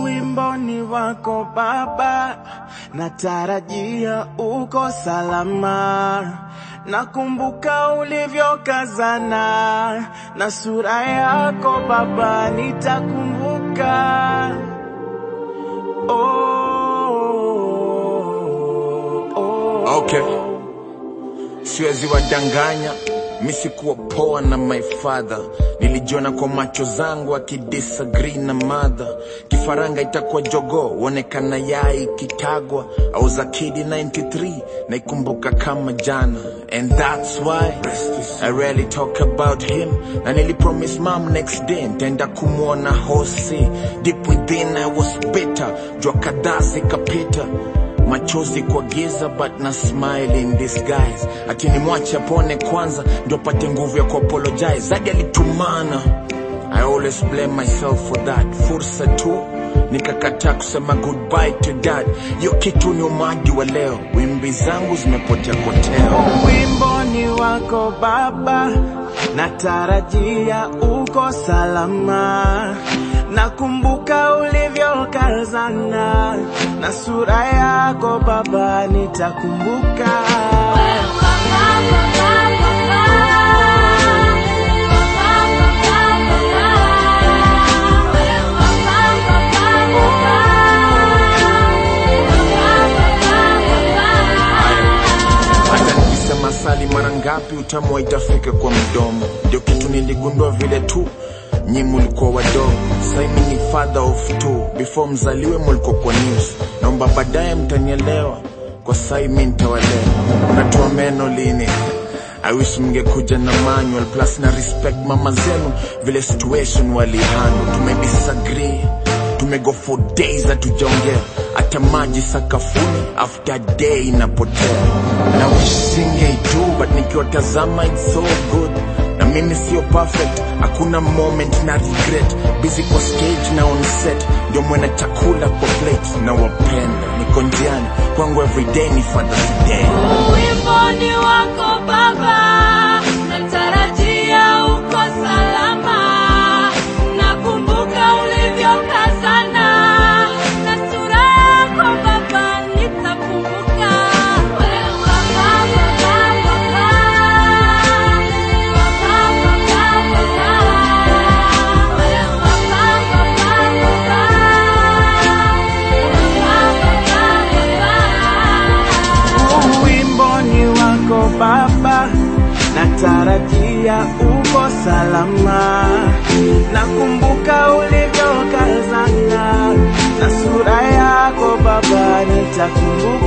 Uwimboni wako Baba, natarajia uko salama. Nakumbuka ulivyokazana na sura yako Baba, nitakumbuka. Oh, oh, Okay. Siwezi wadanganya, mi sikuwa poa na my father. Nilijiona kwa macho zangu akidisagree na mother. Kifaranga itakuwa jogo, uonekana yai kitagwa. I was a kid in 93, naikumbuka kama jana. And that's why I rarely talk about him. Na nilipromise mom next day, ntaenda kumwona hosi. Deep within I was bitter, jua kadhaa zikapita machozi kwa giza but na smile in disguise ati nimwache apone kwanza ndio pate nguvu ya kuapologize zadi alitumana i always blame myself for that fursa tu nikakataa kusema goodbye to dad hiyo kitu ni umadi wa leo wimbi zangu zimepotea koteo Uwimboni wako Baba, natarajia uko salama. Nakumbuka ulivyokazana na sura yako Baba, nitakumbuka. hata nikisema sali mara ngapi utamu haitafika kwa mdomo ndio kitu niligundua vile tu nyi mulikuwa wadogo saimi ni father of two before mzaliwe mulikuwa kwa news naomba baadaye mtanielewa kwa sai mi ntawalea unatoa meno lini I wish mngekuja na manual plus na respect mama zenu vile situation walihandle tumedisagree tumego for days hatujaongea hata maji sakafuni after day inapotea na wish singeidu but nikiwatazama it's so good na mimi sio perfect hakuna moment na regret busy kwa stage na on set ndio mwena chakula kwa plate na wapenda niko njiani kwangu everyday ni father's day Uwimboni wako Baba, natarajia uko salama. Nakumbuka ulivyokazana na sura yako Baba, nitakumbuka. Wewe Baba, Baba, Baba. Baba, Baba, Baba. Wewe Baba, Baba, Baba. Baba, Baba, Baba. Uwimboni wako Baba, natarajia uko salama. Nakumbuka ulivyokazana na sura yako Baba, nitakumbuka.